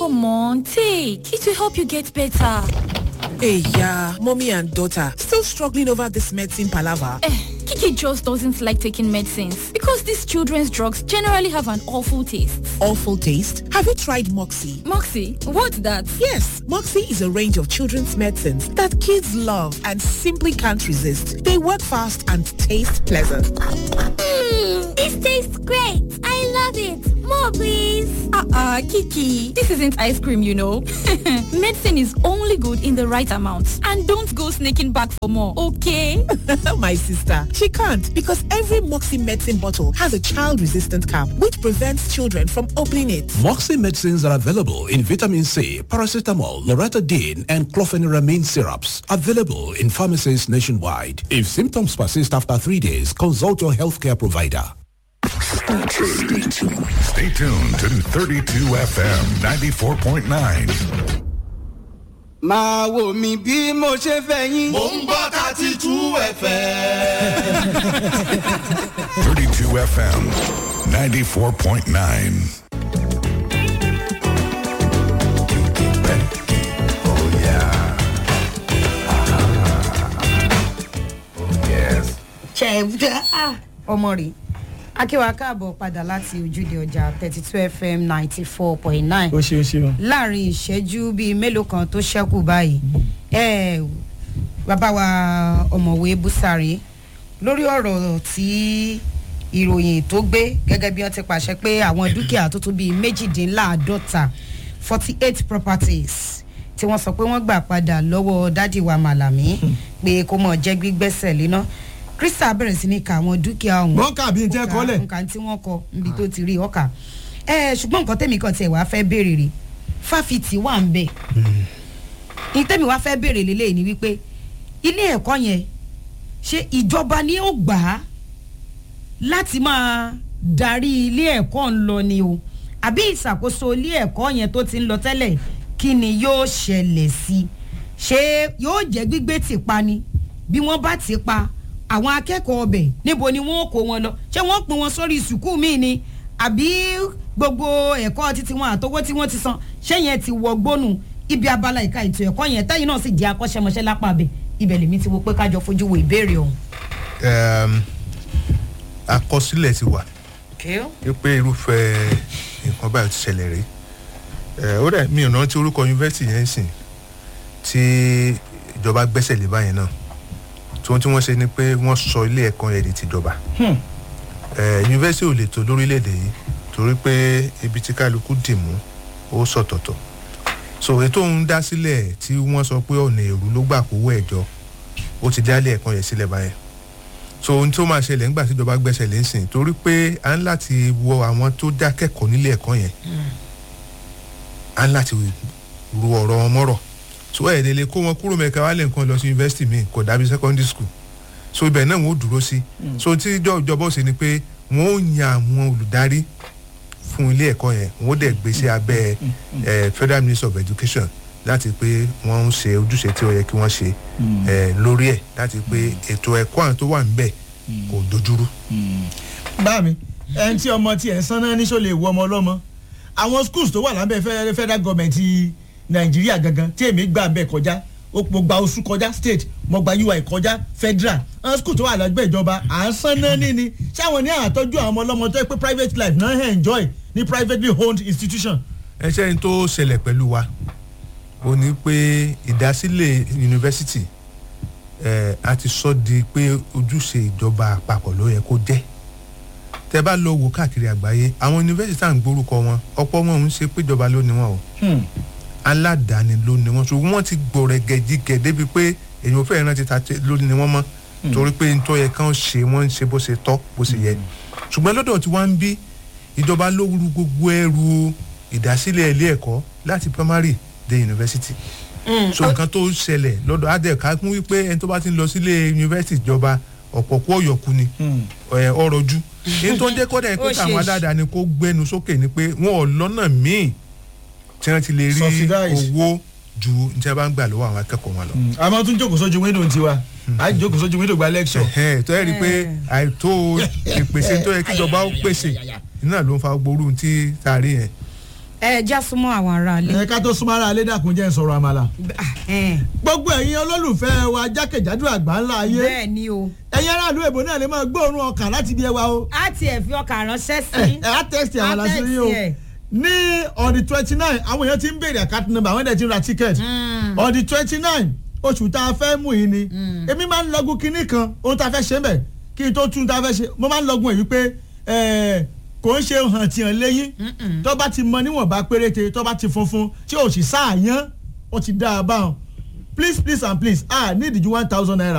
Come on, take. It will help you get better. Hey, yeah, mommy and daughter still struggling over this medicine palaver. Eh, Kiki just doesn't like taking medicines because these children's drugs generally have an awful taste. Awful taste? Have you tried Moxie? Moxie, what's that? Yes, Moxie is a range of children's medicines that kids love and simply can't resist. They work fast and taste pleasant. Mmm, this tastes great. I love it. More, please. Uh-uh, Kiki. This isn't ice cream, you know. Medicine is only good in the right amount. And don't go sneaking back for more, okay? My sister, she can't because every Moxie medicine bottle has a child-resistant cap which prevents children from opening it. Moxie medicines are available in vitamin C, paracetamol, loratadine, and clofeniramine syrups. Available in pharmacies nationwide. If symptoms persist after three days, consult your healthcare provider. Stay tuned to 32 FM 94.9. máa wò mí bí mo ṣe fẹ́ yín. mò ń gbọ́ thirty two fm. 32 FM 94.9. ṣe ọmọ rè akíwa káàbọ̀ padà láti ojúde ọjà thirty two fm ninety four point nine ó ṣe ó ṣe o. láàrin ìṣẹ́jú bíi mélòó kan tó ṣẹ́kù báyìí ẹ bàbá wa ọ̀mọ̀wé búsàrí lórí ọ̀rọ̀ tí ìròyìn tó gbé gẹ́gẹ́ bí wọ́n ti pàṣẹ pé àwọn dúkìá tó tó bíi méjìdínláàádọ́ta forty eight properties tí wọ́n sọ pé wọ́n gbà padà lọ́wọ́ dádì wa màlàmí pé kó mọ̀ jẹ́ gbígbẹ́sẹ̀ léná krista bẹ̀rẹ̀ sí ní ka àwọn dúkìá ọ̀hún. wọ́n kà bí n tẹ́ kọ́lẹ̀. nǹkan tí wọ́n kọ níbi tó ti rí ọkà. ẹ ṣùgbọ́n nǹkan tẹ̀mí kan tiẹ̀ wá fẹ́ béèrè rè fáfitì wà ń bẹ̀. ní tẹ̀mí wá fẹ́ béèrè lélẹ̀ ni wípé ilé ẹ̀kọ́ yẹn ṣé ìjọba ni ó gbà á láti máa darí ilé ẹ̀kọ́ ń lọ ni o àbí ìṣàkóso ilé ẹ̀kọ́ yẹn tó ti ń lọ tẹ́lẹ̀ kí ni yóò ṣẹlẹ̀ sí i ṣé yóò jẹ́ gbígbé tìpa ni bí wọ́n bá ti pa àwọn akẹ́kọ̀ọ́ ọbẹ̀ níbo ni wọ́n kó wọn lọ ṣé wọ́n pin wọn sórí sùkúù míì ni àbí gbogbo ẹ̀kọ́ títí wọn àtọwọ́ tí wọ́n ti san ṣé yẹn ti wọ gbónú ibi abala ìka ètò ẹ̀kọ́ yẹn tẹ́yìn náà sì jẹ́ akọ́ṣẹ́mọṣẹ́ lápá abẹ ibẹ̀ lèmi ti wo pé kájọ fojú wo ìbéèrè ọ̀hún. àkọsílẹ̀ ti wà wípé irúfẹ́ nǹkan báyìí ti ṣẹlẹ̀ rí ó dẹ̀ mi ò rántí orúkọ yunifásitì yẹn sìn tí ìjọba gbẹ́sẹ̀ lé báyẹn náà tí wọ́n tí wọ́n ṣe ni pé wọ́n sọ ilé ẹ̀kọ́ yẹn di tìjọba yunifásitì ò lè tó lórílẹ̀‐èdè yìí torí pé ibi tí kálukú dì mú ó sọ̀tọ̀tọ̀ so ètò ń dá sílẹ̀ tí wọ́n sọ pé ọ̀nà èrú ló gbà kówó ẹ̀jọ́ ó ti dá ilé ẹ̀kọ́ yẹn sílẹ̀ báyẹn so ohun tó máa ṣẹlẹ̀ nígbà tí ìjọba gbẹ́sẹ̀ lé sìn torí pé à ń láti wọ àwọn tó dá kẹ́kọ̀ọ́ nílé ẹ̀kọ́ yẹn à ń láti ru ọ̀rọ̀ wọn mọ́rọ̀ so ẹ̀ lè kó wọn kúrò mẹ́ka wálé nǹkan lọ sí yunifásitì míì kò dàbí secondary school so ibẹ̀ náà wọ́n ó dúró sí so tí ìjọba ọ̀sẹ̀ ni pé wọ́n ó yan àwọn olùdarí fún ilé ẹ̀kọ́ yẹn wọ́n ó dẹ̀ gbé sí abẹ́ federal ministry of education láti pé wọ́n ń ṣe ojúṣe tí ó yẹ kí wọ́n ṣe lórí ẹ̀ láti pé ètò ẹ̀kọ́ àwọn tó wà níbẹ̀ kò dojúrú. bá mi ẹni tí ọmọ tiẹ̀ ń sanná ní sọ lè wọ ọmọ ọlọ́mọ àwọn schools tó wà lábẹ́ federal government nàìjíríà gangan tí èmi gbà bẹ́ẹ̀ kọjá mo gba oṣù kọjá state mo gba ui kọjá federal àwọn school tó wà lágbẹ́ ìjọba à ń san náà ní ni ṣáwọn ní àtọ́jú àwọn ọmọ ọlọ́mọ tó yẹ pé private life náà ń enjoy ní privately owned institution. ẹ ṣe ní tó ṣẹlẹ̀ pẹ̀lú wa ó ní pé ìdásílẹ̀ yunifásitì ẹ̀ a ti sọ di pé ojúṣe ìjọba àpapọ̀ ló yẹ kó jẹ́ tẹ bá lọ wò káàkiri àgbáyé àwọn yunifásitì à ń gbórúkọ wọn ọ̀pọ̀ wọn ń ṣe péjọba ló ní wọn o aládàáni ló ní wọn ṣùgbọ́n wọ́n ti gbọ̀rẹ̀ gẹ̀jígẹ̀ débi pé èyàn fẹ́ẹ́ rántí ta ló ní wọn mọ́ torí pé nítorí yẹ kán ṣe wọ́n ń ṣe bó ṣe tọ́ bó ṣe yẹ ṣùgbọ́n lọ́dọ̀ tí wọ́n ń bí ìjọba ló rú gbogbo ẹrù ìdásílẹ̀ ilé ẹ̀kọ́ láti primary dé university so nǹkan tó ṣẹlẹ̀ lọ́dọ̀ adẹ́ka kún wípé ẹni tó bá ti ń lọ sílé university ìjọba ọ̀pọ̀ kú ọ̀yọ̀kú ni ọ̀rọ̀ ju èyí tó ń jẹ́ kọ́dà pé káwọn aládàáni kó gbẹnu sókè ni pé wọn ò lọ́nà míì tí wọ́n ti lè rí owó ju ní tí wọ́n bá ń gbà lọ́wọ́ àwọn akẹ́kọ̀ọ́ wọn lọ. a máa tún jókòó sójú wíńdò tiwa a jókòó sójú wíńdò gba lecture. tó yẹ rí i pé àìtó ìpèsè tó yẹ kíjọba ó pèsè iná ló ń fa gbóró tí tá a rí yẹn. ẹ já súnmọ́ àwọn ará ilé. ẹ ká tó súnmọ́ ara alẹ́ dàkún jẹ́ ìsọ̀rọ̀ àmàlà. gbogbo ẹ̀yin olólùfẹ́ wa jákèjádò àgbà ńlá ayé. bẹ́ẹ̀ ni o. ẹ̀yin aráàlú èbó náà lè máa gbóòórùn ọkà láti bí ẹ wa o. a ti ẹ̀ fi ọkà ránṣẹ́ sí. ẹ á tẹ́sítì àwọn aláṣẹ yín o. ní on the twenty nine àwọn èèyàn ti ń béèrè àkáàtì nọ́mbà àwọn èèyàn ti ń ra ticket. on the twenty nine oṣù tá a fẹ́ mú yìí ni. èmi máa ń lọ́gùn kinní kan ohun tá a fẹ́ ṣe mẹ́ kí n tó tún tá a fẹ́ ṣe mo máa ń lọ́gùn èyí pé kò ń ṣe hàn tiẹ̀ léyìn tó bá ti mọ níwọ̀nba péréte tó bá ti funfun tí ò sì sáàyàn ó ti dá a báwọn please please and please ah need ju one thousand naira